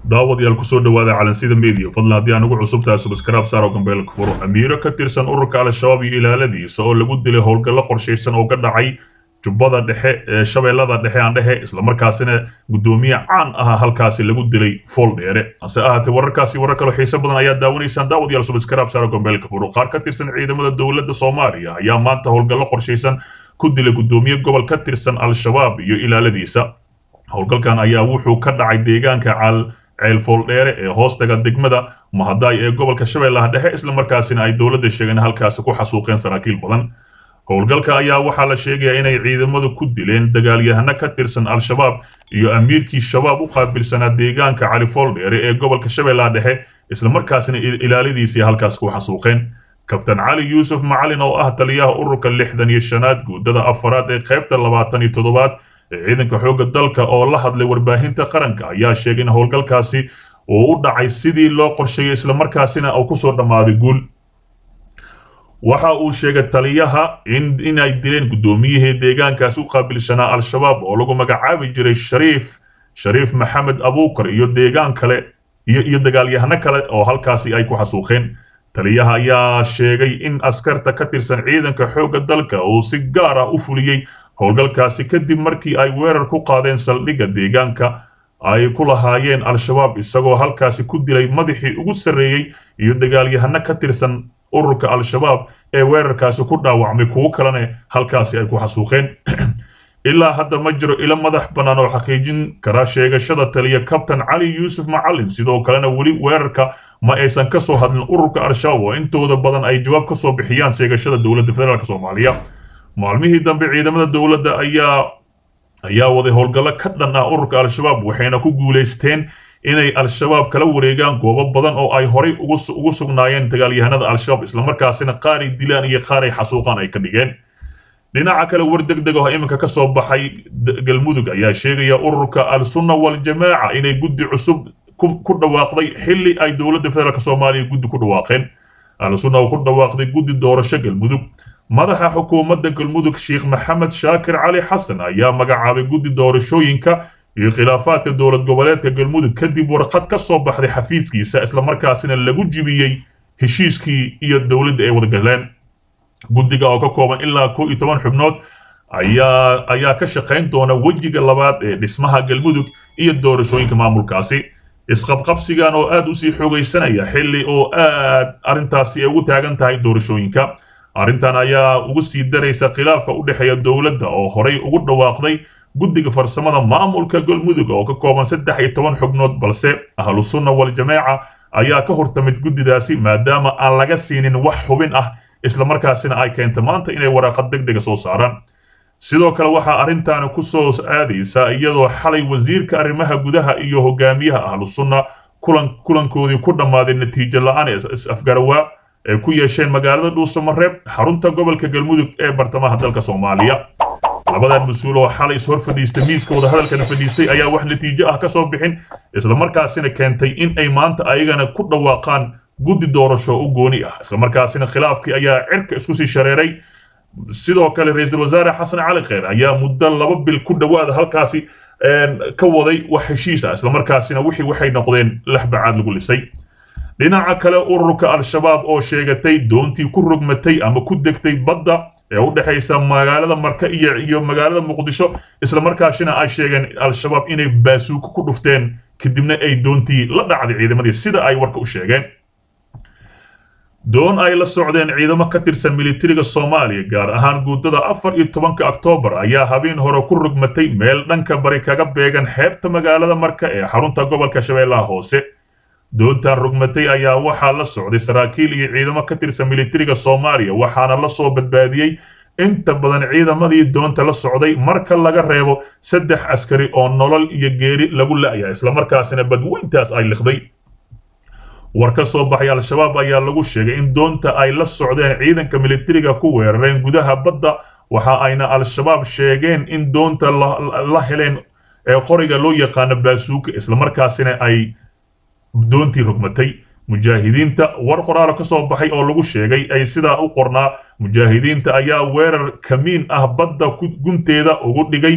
daawadayaal kusoo dhawaada calansida media fadlan haddii aan ugu cusubtahay subskraib saaro gambeelka furo amiiro ka tirsan ururka al-shabaab iyo ilaaladiisa oo lagu dilay howlgallo qorshaysan oo ka dhacay jubbada dhexe ee shabeellada dhexe aan dhehe islamarkaasina guddoomiye caan ah halkaasi lagu dilay fool dheere hase ahaatee wararkaasi warar kaloo xiiso badan ayaa daawanaysaan daawadayaal subskraib saaro gambeelka furo qaar ka tirsan ciidamada dowladda soomaaliya ayaa maanta howlgallo qorshaysan ku dilay guddoomiye gobol ka tirsan al-shabaab iyo ilaaladiisa howlgalkan ayaa wuxuu ka dhacay deegaanka cal ceelfooldheere ee hoostaga degmada mahadaay ee gobolka shabeellaha dhexe islamarkaasina ay dowladda sheegeen halkaasi ku xasuuqeen saraakiil badan howlgalka ayaa waxaa la sheegayaa inay ciidamadu ku dileen dagaalyahano ka tirsan al-shabaab iyo amiirkii shabaab u qaabilsanaa deegaanka califooldheere ee gobolka shabeellaha dhexe islamarkaasina ilaaladiisii halkaas ku xasuuqeen kabtan cali yuusuf macalin oo ah taliyaha ururka lixdan iyo shanaad guuddada afaraad ee qaybta labaatan iyo toddobaad ee ciidanka xoogga dalka oo la hadlay warbaahinta qaranka ayaa sheegay in howlgalkaasi uu u dhacay sidii loo qorsheeyey islamarkaasina uu kusoo dhammaaday guul waxa uu sheegay taliyaha in inay dileen guddoomiyihii deegaankaasi u qaabilsanaa al-shabaab oo lagu magacaabi jiray shariif shariif maxamed abuukar iyo deegaan kale iyo iyo dagaalyahano kale oo halkaasi ay ku xasuuqeen taliyaha ayaa sheegay in askarta ka tirsan ciidanka xoogga dalka uu si gaar ah u fuliyey howlgalkaasi kadib markii ay weerar ku qaadeen saldhigga deegaanka ay ku lahaayeen al-shabaab isagoo halkaasi ku dilay madaxii ugu sarreeyey iyo dagaalyahano ka tirsan ururka al-shabaab ee weerarkaasi ku dhaawacmay kuwo kalena halkaasi ay ku xasuuqeen ilaa hadda ma jiro ilo madax bannaan oo xaqiijin kara sheegashada taliya kabtan cali yuusuf macalin sidoo kalena weli weerarka ma aysan ka soo hadlin ururka al-shabaab oo intooda badan ay jawaab ka soo bixiyaan sheegashada dowladda federaalk soomaaliya maalmihii dambe ciidamada dowladda ayaa ayaa waday howlgallo ka dhan ah ururka al-shabaab waxayna ku guulaysteen inay al-shabaab kala wareegaan goobo badan oo ay horay ugu sugnaayeen dagaalyahanada al-shabaab islamarkaasina qaaray dilaan iyo qaaray xasuuqaan ay ka dhigeen dhinaca kale war deg deg oo iminka ka soo baxay galmudug ayaa sheegaya ururka al-sunna wal-jamaaca inay guddi cusub ku dhawaaqday xilli ay dowladda federaalk soomaaliya guddi ku dhawaaqeen al-sunna oo ku dhawaaqday guddi doorasho galmudug madaxa xukuumadda galmudug sheekh maxamed shaakir cali xasan ayaa magacaabay guddi doorashooyinka iyo khilaafaadka dowlad goboleedka galmudug kadib warqad ka soo baxday xafiiskiisa islamarkaasina lagu jibiyey heshiiskii iyo dowladda ay wada galeen guddiga oo ka kooban ilaa kow iyo toban xubnood ayaa ayaa ka shaqayn doona wejiga labaad ee dhismaha galmudug iyo doorashooyinka maamulkaasi isqabqabsigan oo aad usii xoogaysanaya xilli oo aad arrintaasi ay ugu taagan tahay doorashooyinka arrintan ayaa ugu sii daraysa khilaafka u dhexeeya dowladda oo horay ugu dhawaaqday guddiga farsamada maamulka galmudug oo ka kooban saddex iyo toban xubnood balse ahlu sunna wal-jamaaca ayaa ka hortamid guddidaasi maadaama aan laga siinin wax xubin ah islamarkaasina ay keenta maanta inay waraaqad deg dega soo saaraan sidoo kale waxaa arrintaani ku soo aadaysa iyadoo xalay wasiirka arrimaha gudaha iyo hogaamiyaha ahlu sunna kulan kulankoodii ku dhammaaday natiijo la-aan ee is-afgarawaa ay ku yeesheen magaalada dhuusamareeb xarunta gobolka galmudug ee bartamaha dalka soomaaliya labadan mas-uul oo xalay is hor fadhiistay miiska wadahadalkana fadhiistay ayaa wax natiijo ah ka soo bixin islamarkaasina keentay in ay maanta ayagana ku dhawaaqaan guddi doorasho u gooni ah islamarkaasina khilaafkii ayaa cirka isku sii shareeray sidoo kale ra-iisul wasaare xasan cali kheyr ayaa muddo laba bil ku dhowaada halkaasi ka waday wax heshiis ah islamarkaasina wixii waxay noqdeen laxbacaad lagu lisay dhinaca kale ururka al-shabaab oo sheegatay doontii ku rogmatay ama ku degtay badda ee u dhexaysa magaalada marka iyo iyo magaalada muqdisho islamarkaasina ay sheegeen al-shabaab inay baasuuko ku dhufteen kadibna ay doontii la dhacday ciidamadii sida ay warka u sheegeen doon ay la socdeen ciidamo ka tirsan militariga soomaaliya gaar ahaan guuddada afar iyo tobanka oktoobar ayaa habeen hore ku rogmatay meel dhanka bari kaga beegan xeebta magaalada marka ee xarunta gobolka shabeellaha hoose doontan rogmatay ayaa waxaa la socday saraakiil iyo ciidamo ka tirsan militariga soomaaliya waxaana la soo badbaadiyey inta badan ciidamadii doonta la socday marka laga reebo saddex askari oo nolol iyo geeri lagu la'yahay islamarkaasina badweyntaas ay liqday war ka soo baxay al-shabaab ayaa lagu sheegay in doonta ay la socdeen ciidanka militariga ku weerareen gudaha badda waxa ayna al-shabaab sheegeen in doonta la heleen ee qoriga loo yaqaano baasuuka islamarkaasina ay doontii rogmatay mujaahidiinta war qoraalo ka soo baxay oo lagu sheegay ay sidaa u qornaa mujaahidiinta ayaa weerar kamiin ah badda gunteeda ugu dhigay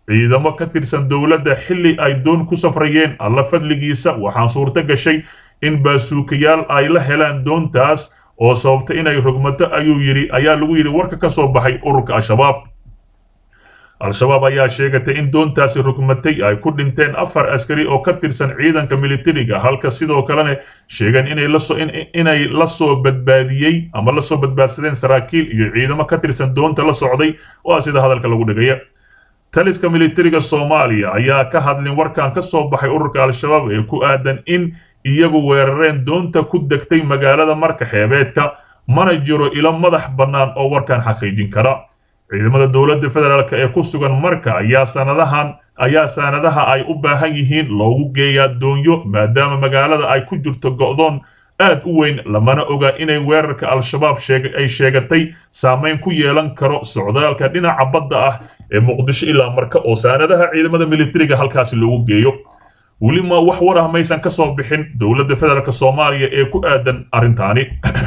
ciidamo ka tirsan dowladda xilli ay doon ku safrayeen alla fadligiisa waxaan suurto gashay in baasuukayaal ay la helaan doontaas oo sababta inay rogmato ayuu yidhi ayaa lagu yidhi warka ka soo baxay ururka al-shabaab al-shabaab ayaa sheegatay in doontaasi rogmatay ay ku dhinteen afar askari oo ka tirsan ciidanka militariga halka sidoo kalena sheegeen inay lasoo inay la soo badbaadiyey ama la soo badbaadsadeen saraakiil iyo ciidamo ka tirsan doonta la socday waa sida hadalka lagu dhigaya taliska militariga soomaaliya ayaa ka hadlin warkan ka soo baxay ururka al-shabaab ee ku aadan in iyagu weerareen doonta ku degtay magaalada marka xeebeedka mana jiro ilo madax bannaan oo warkan xaqiijin kara ciidamada dowladda federaalk ee ku sugan marka ayaa sanadahan ayaa saanadaha ay u baahan yihiin loogu geeyaa doonyo maadaama magaalada ay ku jirto go'doon aad u weyn lamana oga inay weerarka al-shabaab ay sheegatay saamayn ku yeelan karo socdaalka dhinaca badda ah ee muqdisho ilaa marka oo saanadaha ciidamada militariga halkaasi loogu geeyo weli ma wax war ah maysan ka soo bixin dowladda federaalk soomaaliya ee ku aadan arrintaani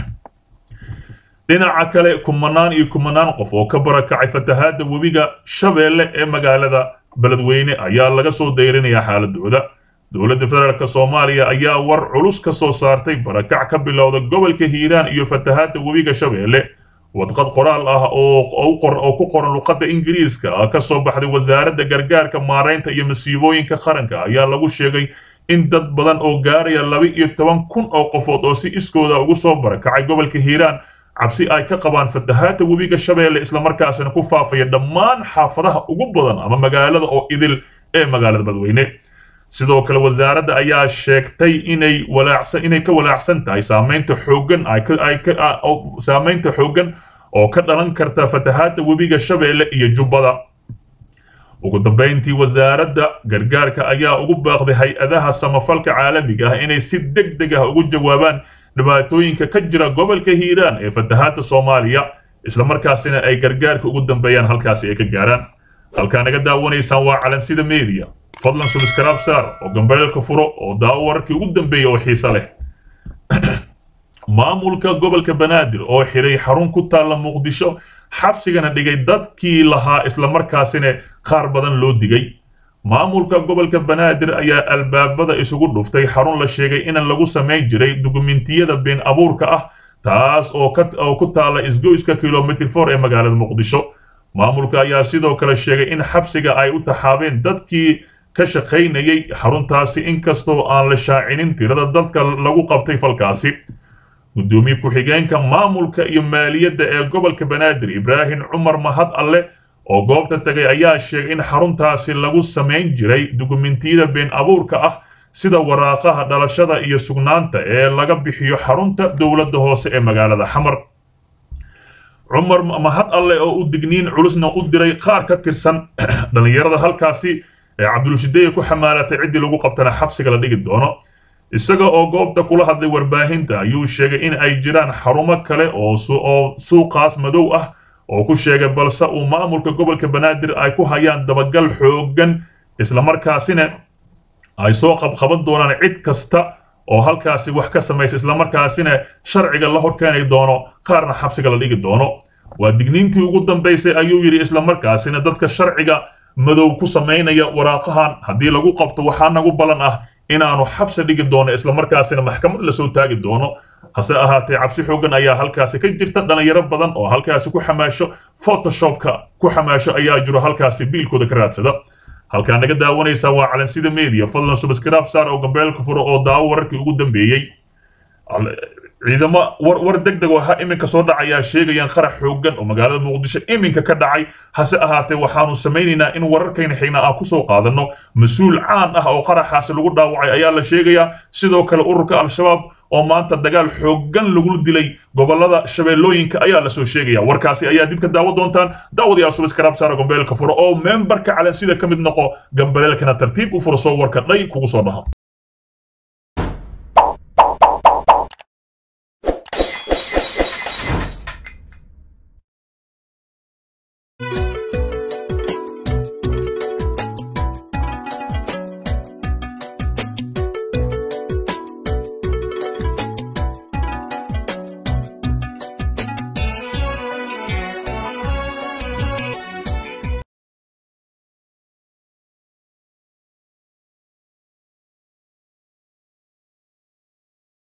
dhinaca kale kumanaan iyo kumanaan qof oo ka barakacay fatahaadda webiga shabeelle ee magaalada beledweyne ayaa laga soo dayrinayaa xaaladooda dowladda federaalk soomaaliya ayaa war culus ka soo saartay barakac ka bilowda gobolka hiiraan iyo fatahaadda webiga shabeelle wadqad qoraal ah oo ku qoran luqadda ingiriiska ah ka soo baxday wasaaradda gargaarka maaraynta iyo masiibooyinka qaranka ayaa lagu sheegay in dad badan oo gaaraya laba iyo toban kun oo qofood oo si iskooda ugu soo barakacay gobolka hiiraan cabsi ay ka qabaan fatahaadda webiga shabeelle islamarkaasina ku faafaya dhammaan xaafadaha ugu badan ama magaalada oo idil ee magaalada beledweyne sidoo kale wasaaradda ayaa sheegtay inay walaacsan inay ka walaacsan tahay saamaynta xooggan ay ka ay ka saamaynta xooggan oo ka dhalan karta fatahaadda webiga shabeelle iyo jubbada ugu dambayntii wasaaradda gargaarka ayaa ugu baaqday hay-adaha samafalka caalamiga ah inay si deg deg ah ugu jawaabaan dhibaatooyinka ka jira gobolka hiiraan ee fatahaadda soomaaliya islamarkaasina ay gargaarka ugu dambeeyaan halkaasi ay ka gaaraan halkaa naga daawanaysaan waa calansida media fadlan subscribe saar oo gambeelka furo oo daawo wararkii ugu dambeeya oo xiiso leh maamulka gobolka banaadir oo xiray xarun ku taalla muqdisho xabsigana dhigay dadkii lahaa islamarkaasina qaar badan loo digay maamulka gobolka banaadir ayaa albaabada isugu dhuftay xarun la sheegay in lagu samayn jiray dukumentiyada been abuurka ah taas oo ku taalla isgoyska kilomitr for ee magaalada muqdisho maamulka ayaa sidoo kale sheegay in xabsiga ay u taxaabeen dadkii ka shaqaynayay xaruntaasi inkastoo aan la shaacinin tirada dadka lagu qabtay falkaasi gudoomiye ku-xigeenka maamulka iyo maaliyadda ee gobolka banaadir ibraahim cumar mahad alle oo goobta tagay ayaa sheegay in xaruntaasi lagu samayn jiray dukumentiyada been abuurka ah sida waraaqaha dhalashada iyo sugnaanta ee laga bixiyo xarunta dowladda hoose ee magaalada xamar cumar mahad alle oo u digniin culusna u diray qaar ka tirsan dhallinyarada halkaasi ee cabdulshideeye ku xamaalatay ciddii lagu qabtana xabsiga la dhigi doono isaga oo goobta kula hadlay warbaahinta ayuu sheegay in ay jiraan xarumo kale oo suuqaas madow ah oo ku sheegay balse uu maamulka gobolka banaadir ay ku hayaan dabagal xooggan islamarkaasina ay soo qabqaban doonaan cid kasta oo halkaasi wax ka samaysa islamarkaasina sharciga la horkeeni doono qaarna xabsiga la dhigi doono waa digniintii ugu dambaysay ayuu yidhi islamarkaasina dadka sharciga madow ku samaynaya waraaqahan haddii lagu qabto waxaa nagu ballan ah inaanu xabsi dhigi doono islamarkaasina maxkamad lasoo taagi doono hase ahaatee cabsi xooggan ayaa halkaasi ka jirta dhalinyaro badan oo halkaasi ku xamaasho photoshopka ku xamaasho ayaa jiro halkaasi biilkooda ka raadsada halkaa naga daawanaysaa waa calansida media fadlan subscribe saar oo gambeelka furo oo daawo wararkii ugu dambeeyey ciidamo war war deg deg oo ha iminka soo dhacayaa sheegayaan qarax xooggan oo magaalada muqdisho iminka ka dhacay hase ahaatee waxaanu samaynaynaa in wararkayna xigna aan kusoo qaadanno mas-uul caan ah oo qaraxaasi lagu dhaawacay ayaa la sheegayaa sidoo kale ururka al-shabaab oo maanta dagaal xooggan lagu dilay gobolada shabeellooyinka ayaa lasoo sheegaya warkaasi ayaa dib ka daawo doontaan daawadayaal subscribe saara gambeelka furo oo membarka calansida ka mid noqo gambaleelkana tartiib u furo soo warka dhay kugu soo dhaho